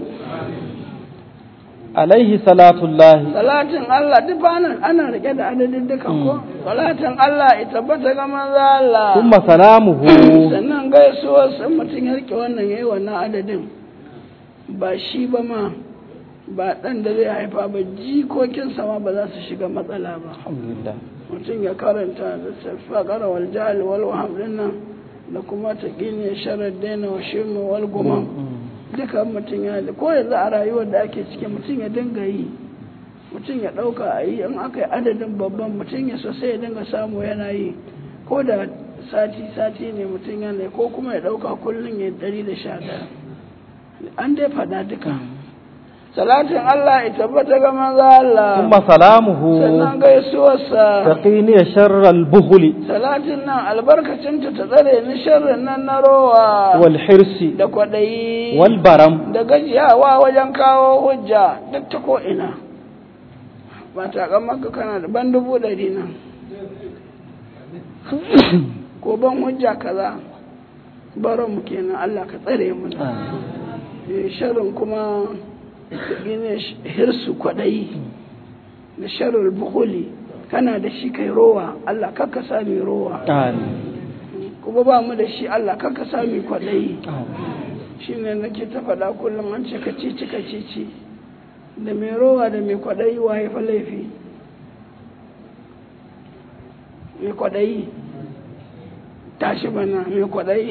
alaihi salatullahi salatin Allah duk ana ana rike da adadin dukan ko salatin Allah ya tabbata ga manzo Allah kuma salamuhu sannan gaisuwar san mutum ya rike wannan yayi wannan adadin ba shi ba ma ba dan da zai haifa ba jikokinsa ma ba za su shiga matsala ba alhamdulillah mutum ya karanta da safa kara wal jahl wal wahab nan da kuma taqini sharar daina wa shirmu wal gumam duka mutum ya ko yanzu a rayuwar da ake ciki mutum ya dinga yi mutum ya ɗauka a yi in aka yi adadin babban mutum ya sosai ya dinga samu yana yi ko da sati-sati ne mutum yana yi ko kuma ya ɗauka kullum ya ɗari da sha ɗaya an dai faɗa duka salatin Allah ya tabbata ga manzo Allah kuma salamuhu sannan gaisuwarsa taqini sharral bukhli salatin nan albarkacinta ta tsare ni sharrin nan na rowa wal hirsi da kwaɗayi wal baram da gajiyawa wajen kawo hujja duk ta ko'ina ba ta maka kana da ban dubu ɗari nan ko ban hujja kaza baron mu kenan Allah ka tsare mu Eh, sharin kuma ne hirsu kwaɗayi da sharar bukuli kana da shi kai rowa Allah kakka sami rowa amin kuma ba mu da shi Allah kakka sami kwaɗayi amin shi ne nake ta faɗa kullum an ce ka cici ka cici da mai rowa da mai kwaɗayi wa haifa laifi mai kwaɗayi tashi bana mai kwaɗayi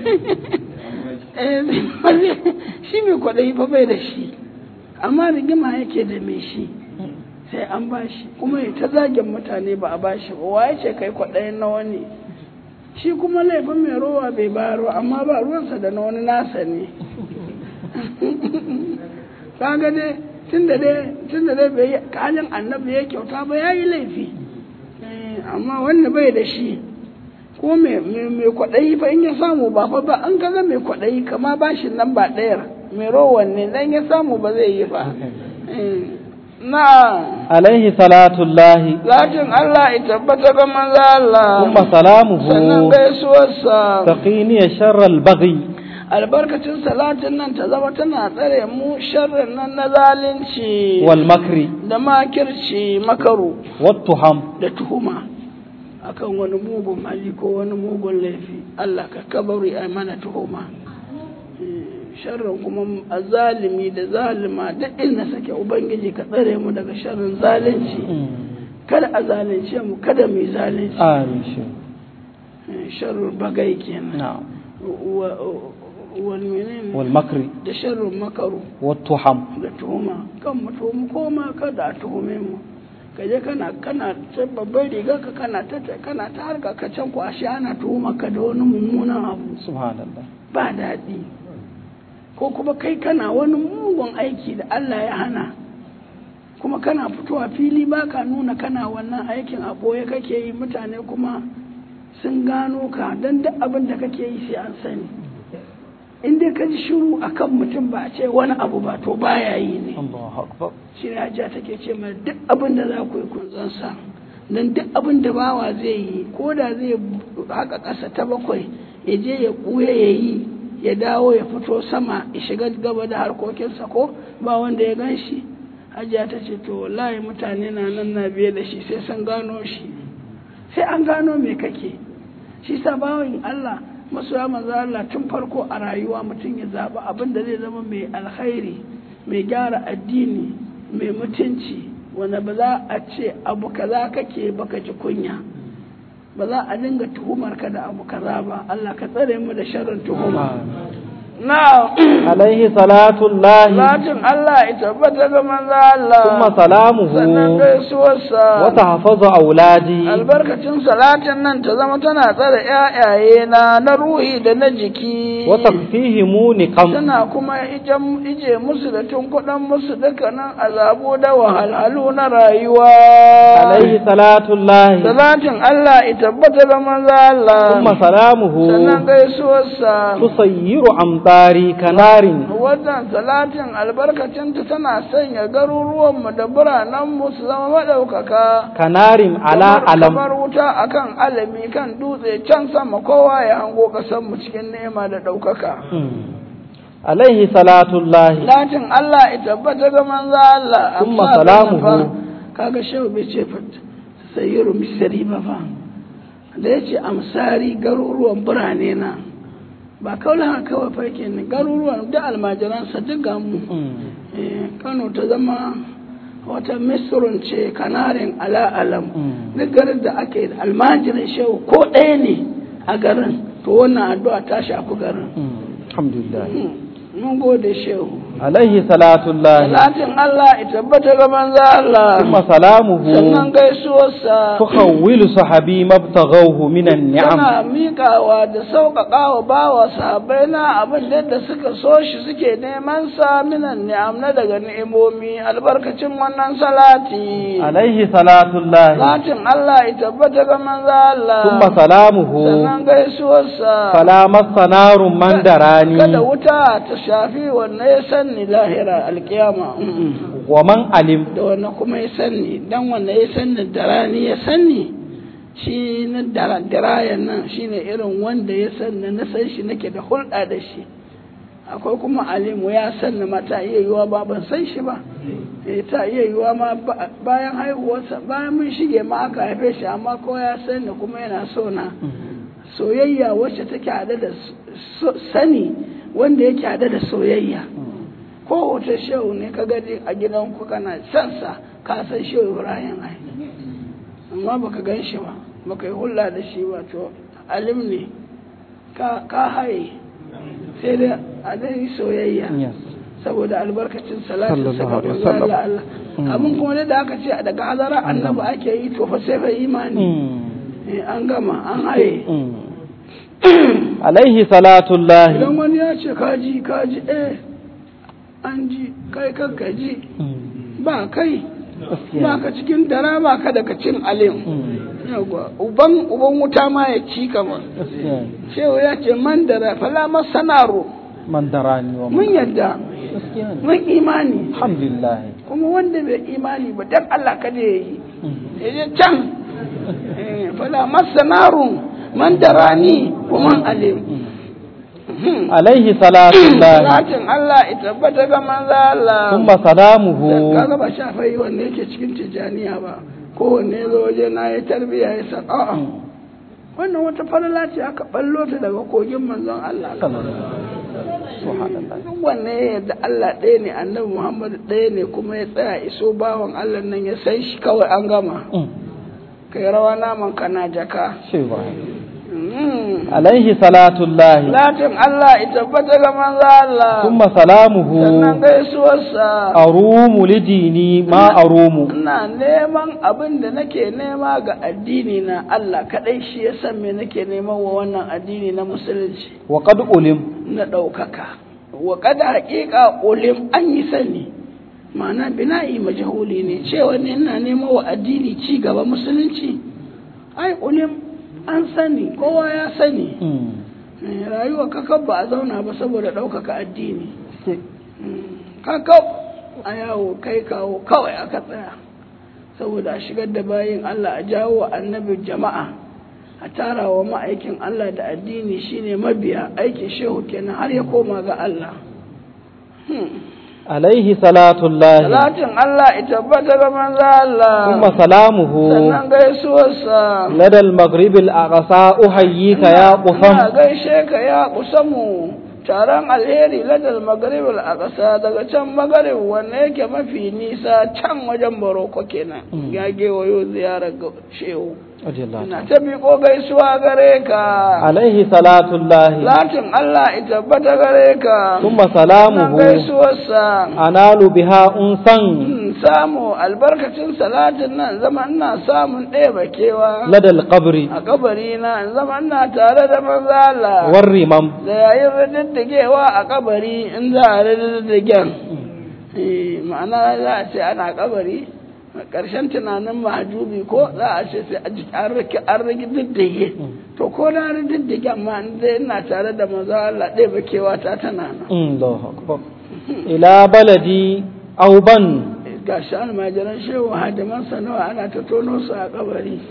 Eh, shi mai kwaɗayi fa bai da shi amma rigima yake da mai shi sai an ba shi kuma ya ta zagin mutane ba a ba shi ba wa ya ce kai kwaɗayin na wani shi kuma laifin mai rowa bai bayarwa amma ba ruwansa da na wani nasa ne kaga dai tun da dai tun da dai bai yi halin annabi ya kyauta ba ya yi laifi Eh, amma wanda bai da shi ko mai mai kwaɗayi fa in ya samu ba fa ba an kaga mai kwaɗayi kama bashin nan ba ɗayar mai rowan ne dan ya samu ba zai yi ba Eh, na alaihi salatullahi zatin Allah ya tabbata ga manzo Allah kuma salamuhu sannan gaisuwarsa taqini sharral baghi albarkacin salatin nan ta zama tana tsare mu sharrin nan na zalunci wal makri da makirci makaru wat tuham da tuhuma akan wani mugun hali ko wani mugun laifi Allah ka kabari a mana tuhuma Eh, sharrin kuma azalimi da zalima duk inda sake ubangiji ka tsare mu daga sharrin zalunci kada a zalunce mu kada mu yi zalunci amin shi sharrin bagai kenan na'am wa- wal menene wal makri da sharrin makaru wat tuham da tuhuma kan mu tuhumi koma kada a tuhume mu ka je kana kana ta babbar riga ka kana ta kana ta harka ka can ku ashe ana tuhuma ka da wani mummunan abu subhanallah ba daɗi ko kuma kai kana wani mugun aiki da Allah ya hana kuma kana fitowa fili ba ka nuna kana wannan aikin a ɓoye kake yi mutane kuma sun gano ka don duk abin da kake yi sai an sani in dai ka ji shiru akan mutum ba a ce wani abu ba to baya yi ne Allahu akbar shi ne hajiya take ce mai duk abin da za ku yi kunzan sa don duk abin da bawa zai yi ko da zai haka ƙasa ta bakwai ya je ya ɓuya ya yi ya dawo ya fito sama ya shiga gaba da harkokinsa ko ba wanda ya gan shi hajiya ta ce to wallahi mutane na nan na biye da shi sai sun gano shi sai an gano me kake shi sa bawan Allah masoya manzo Allah tun farko a rayuwa mutum ya zaɓi abin da zai zama mai alkhairi mai gyara addini mai mutunci wanda ba za a ce abu kaza kake baka ji kunya ba za a dinga tuhumar ka da abu kaza ba Allah ka tsare mu da sharrin tuhuma na alaihi salatullahi zatin Allah ya tabbata ga manzo Allah thumma salamuhu sannan gaisuwarsa wa tahfazu auladi albarkacin salatin nan ta zama tana tsare ƴaƴaye na na ruhi da na jiki wa takfihimu niqam tana kuma ijan- ije musu da tunkuɗan musu dukkanin azabu da wahalhalu na rayuwa alaihi salatullahi salatin Allah ya tabbata ga manzo Allah thumma salamuhu sannan gaisuwarsa tusayyiru amtari kanarin wannan salatin albarkacinta tana sanya garuruwanmu da biranenmu su zama maɗaukaka kanarin ala kamar- alam kamar wuta akan alami kan dutse can sama kowa ya hango mu cikin nema da ɗaukaka Hmm. alaihi salatullahi latin Allah ya tabbata ga manzo Allah Thumma amma salamuhu. fa kaga shehu bai ce fa sayyiru misri ba fa da yace amsari garuruwan birane na ba kaula kawai fa yake ne garuruwan da almajiransa duk ga mu Hmm. Eh, Kano ta zama wata misrun ce kanarin ala alam Mm. duk garin da ake da almajirin shehu ko ɗaya ne a garin to wannan addu'a ta shafi garin Hmm. alhamdulillah Mm, mun gode shehu alaihi salatullahi Salatin Allah ya tabbata ga manzo Allah thumma salamuhu sannan gaisuwarsa تخول صحابي ما ابتغوه من النعم tana miƙawa da sauƙaƙawa bawa sahabbai na abin da yadda suka so shi suke neman sa minan ni'am na daga ni'imomi albarkacin wannan salati عليه صلاة الله Salatin Allah ya tabbata ga manzo Allah ثم سلامه sannan gaisuwarsa فلا مس نار من دراني kada wuta ta shafi wannan ya sanni lahira alkiyama Mm-mm. ومن علم da wannan kuma ya sanni dan wanda ya sanni da rani ya sanni shi na dara- dirayan nan shine irin wanda ya sanni na san shi nake da hulɗa da shi akwai kuma alimu ya sanni ma ta iya yiwa ba ban san shi ba eh ta iya yiwa ma ba- bayan haihuwarsa bayan mun shige ma aka haife shi amma ko ya sanni kuma yana so na soyayya wacce take haɗe da so- sani wanda yake haɗe da soyayya ko hoton shehu ne ka gani a gidanku kana sansa ka san shehu ibrahim ai amma baka gan shi ba baka yi hulla da shi ba to alim ne ka ka haye sai da a dai soyayya Yes. saboda albarkacin salatin Sallallahu saka alaihi manzo wasallam. Allah Allah abin kuma ne da aka ce daga hazara annabi ake yi to fa sai fa imani Hmm. Eh, an gama an haye Hmm. عليه صلاة الله idan wani ya ce kaji kaji eh an ji kai kanka ji Hmm. ba kai Gaskiya. ba ka cikin dara ba ka daga cin alim Hmm. Yawwa, uban uban wuta ma ya ci kama Gaskiya. shehu ya ce man dara fala masanaro من دراني ومن mun yadda Gaskiya ne. mun imani الحمد لله kuma wanda bai imani ba dan Allah kada ya yi Hmm. ya je can Eh, fala masanaro man darani wa man alim Hmm. عليه صلاة الله Salatin Allah ya tabbata ga manzo Allah ثم سلامه kaga ba shafai wanda yake cikin tijaniya ba kowanne ya zo waje na ya tarbiya ya san a'a wannan wata falala ce aka ballo ta daga kogin manzon Allah subhanallah duk wanne ya yarda Allah ɗaya ne annabi Muhammadu ɗaya ne kuma ya tsaya iso bawan Allah nan ya san shi kawai an gama Mm. kai rawa naman kana jaka Subhanallah. Mm. alaihi salatullahi latin Allah ita tabbata ga manzo Allah thumma salamuhu sannan gaisuwarsa arumu lidini ma arumu ina neman abin da nake nema ga addini na Allah kaɗai shi ya san me nake neman wa wannan addini na musulunci wa qad ulim na ɗaukaka wa kada haƙiƙa ulim an yi sani ma'ana bina'i majahuli ne cewa ne ina neman wa addini ci gaba musulunci ai ulim an sani kowa ya sani Mm. Eh, rayuwa kakab ba a zauna ba saboda ɗaukaka addini kakab a yawo kai kawo kawai aka tsaya saboda a shigar da bayin Allah a jawo wa annabi jama'a a tara wa ma'aikin Allah da addini shine mabiya aikin shehu kenan har ya koma ga Allah alaihi salatullahi salatin Allah ita tabbata ga manzo Allah thumma salamuhu sannan gaisuwarsa ladal maghribil aqsa uhayyika ya ina qusam gaishe ka ya kusamu taron alheri ladal magarib al-aqsa daga can magarib wanne yake mafi nisa can wajen baroko kenan Mm. ya gewayo ziyarar ga shehu radiyallahu ina ta miƙo gaisuwa gare ka alaihi salatullahi latin Allah ita tabbata gare ka thumma sannan salamuhu gaisuwarsa analu biha unsan in samu albarkacin salatin nan zama ina samun ɗaya bakewa ladal qabri a kabari na in zama ina tare da manzo Allah warrimam da yayin rididdigewa a kabari in za a rididdigen Eh, ma'ana za a ce ana kabari ƙarshen tunanin mahajubi ko za a ce sai a ji- an rike an rage diddige to ko na rididdigen ma in dai ina tare da manzo Allah ɗaya bakewa ta tana nan Allahu akbar ila baladi aw ban ga shi almajiran shehu hadimansa nawa ana ta tono su a kabari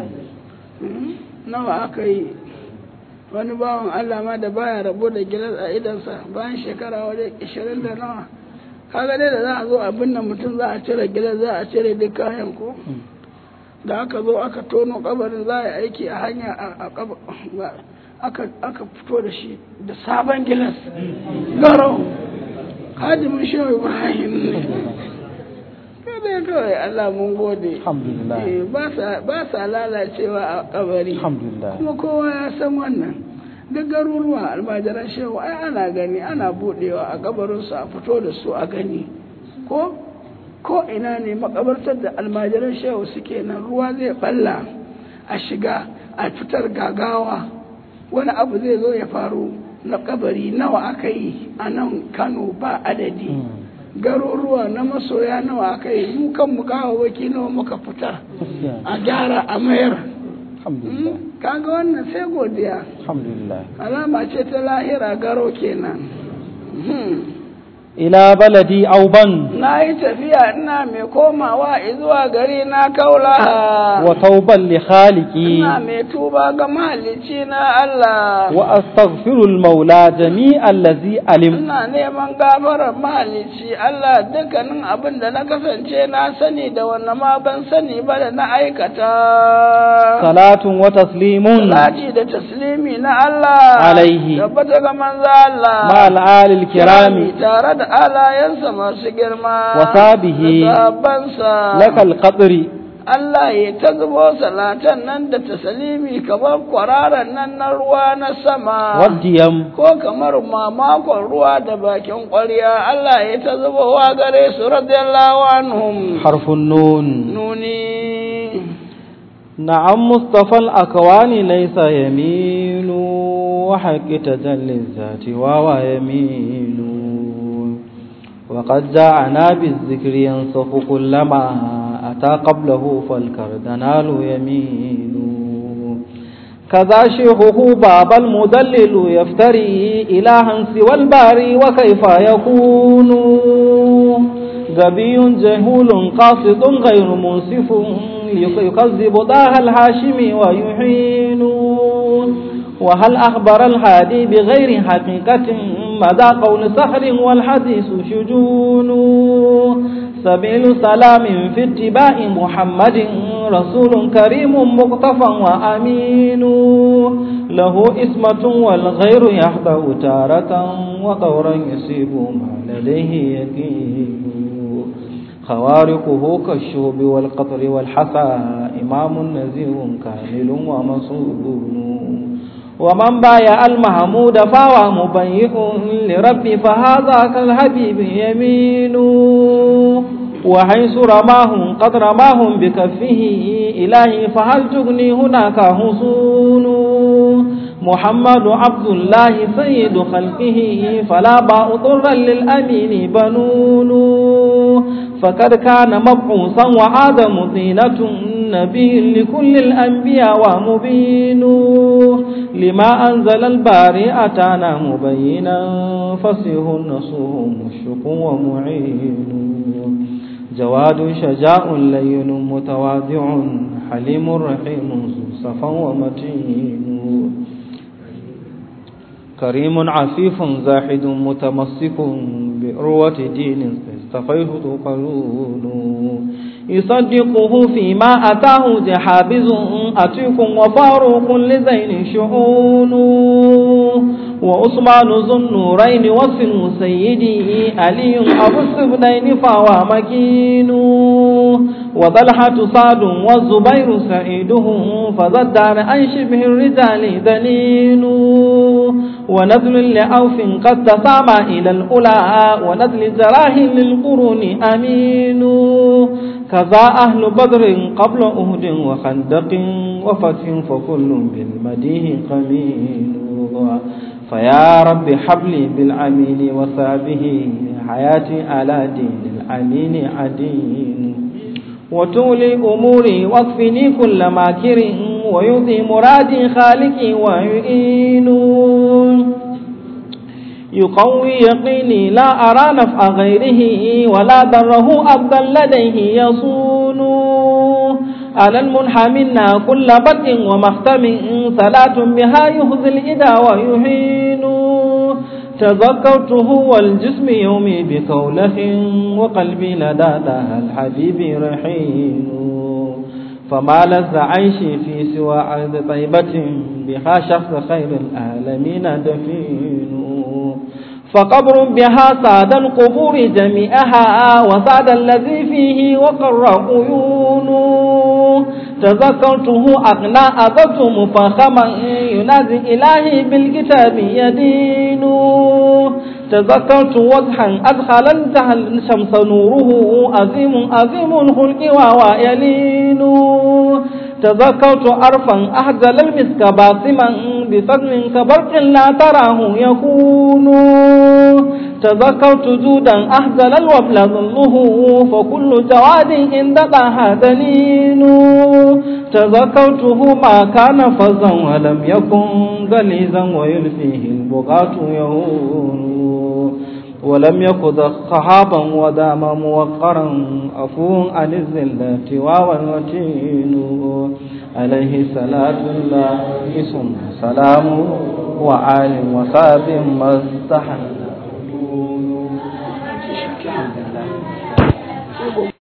Mhm. nawa aka yi wani bawan Allah ma da baya rabo da gilas a idansa bayan shekara wajen ishirin da nawa kaga dai da za a zo a binne mutum za a cire gilas za a cire duk kayan ko da aka zo aka tono kabarin za a yi aiki a hanya a- a kaba- ba- aka aka fito da shi da sabon gilas garo hadimin shehu ibrahim ne kada kawai Allah mun gode alhamdulillah Eh, ba sa- ba sa lalacewa a kabari alhamdulillah kuma kowa ya san wannan duk garuruwa almajiran shehu ai ana gani ana budewa a kabarinsu a fito da su a gani ko ko ina ne makabartar da almajiran shehu suke nan ruwa zai balla a shiga a fitar gagawa wani abu zai zo ya faru na kabari nawa aka yi a nan kano ba adadi garuruwa na masoya nawa aka yi mu kan mu waki nawa muka fitar a gyara a mayar alhamdulillah Mm, kaga wannan sai godiya alhamdulillah alama ce ta lahira garo kenan Mhm. ila baladi aw ban na yi tafiya ina mai komawa zuwa gari na kaulaha wa tawban li khaliqi ina mai tuba ga mahalicci na Allah wa astaghfiru al maula jami' allazi alim ina neman gafarar mahalicci Allah dukkanin abin da na kasance na sani da wanda ma ban sani ba da na aikata salatun wa taslimun Salati da taslimi na Allah Alaihi. tabbata ga manzo Allah ma al alil kirami tare da alayensa masu girma Wa sabihi. da sahabbansa lakal qadri Allah ya ta zubo salatan nan da tasalimi kamar kwararan nan na ruwa na sama wadiyam ko kamar mamakon ruwa da bakin ƙwarya Allah ya ta zubowa gare su radiyallahu anhum harfun nun nuni نعم مصطفى الأكوان ليس يمين وحق تجلي الذات وهو يمين وقد جاءنا بالذكر ينصف كل ما أتى قبله فالكردنال يمين كذا شيخه باب المدلل يفتري إلها سوى الباري وكيف يكون غبي جهول قاصد غير منصف يكذب داه الهاشمي ويحين وهل أخبر الهادي بغير حقيقة مدى قول سحر والحديث شجون سبيل سلام في اتباع محمد رسول كريم مقتفى وأمين له اسمة والغير يحظى تارة وطورا يصيب ما لديه يقين خوارقه كالشوب والقطر والحصى إمام نزيه كامل ومصون ومن بايع المحمود فهو مبيع لربي فهذا كالحبيب يمين وحيث رماهم قد رماهم بكفه إلهي فهل تغني هناك حصون محمد عبد الله سيد خلقه فلا باء ضرا للأمين بنون فقد كان مبعوثا وآدم طينة نبي لكل الأنبياء ومبين لما أنزل الباري أتانا مبينا فسيه نصه مشفق ومعين جواد شجاع لين متواضع حليم رحيم صفا ومتين كريم عفيف زاحد متمسك بأروة دين استفيه قلون يصدقه فيما أتاه جحابز أتيك وفاروق لزين شعون وعثمان ذو النورين وصف سيدي علي أبو السبدين فهو مكين وطلحة صاد والزبير سعيده فزدان عن شبه الرجال دليل ونذل لأوف قد تسامى إلى الأولى ونذل جراه للقرون أمين كذا أهل بدر قبل أهد وخندق وفتح فكل بالمديه قمين فيا رب حبلي بالعميل وثابه حياتي على دين العمين عدين وتولي أموري واكفني كل ماكر ويضي مرادي خالقي ويعين يقوي يقيني لا أرى نفع غيره ولا ضره أبدا لديه يصون على المنحى منا كل بد ومختم صلاة بها يهزي الإدى ويهين تذكرته والجسم يومي بكوله وقلبي لدى لها الحبيب رحين فما لذ عيشي في سوى عرض طيبة بها شخص خير العالمين دفين فقبر بها ساد القبور جميعها وساد الذي فيه وقر عيون تذكرته أغنى أذبت مفخما ينادي إلهي بالكتاب يدين تذكرت وضحا أدخل الجهل شمس نوره عظيم عظيم الخلق وهو يلين تذكرت عرفا أحزل المسك باسما بفضل كبرق لا تراه يكون تذكرت جودا أحزل الوبل ظله فكل جواد عند طه دليل تذكرته ما كان فظا ولم يكن غليظا ويلفيه البغاة يهون ولم يكن خهابا ودام موقرا عفو عن الذلة واو الوتين عليه صلاة الله ثم سلام وعال وصاب مستحن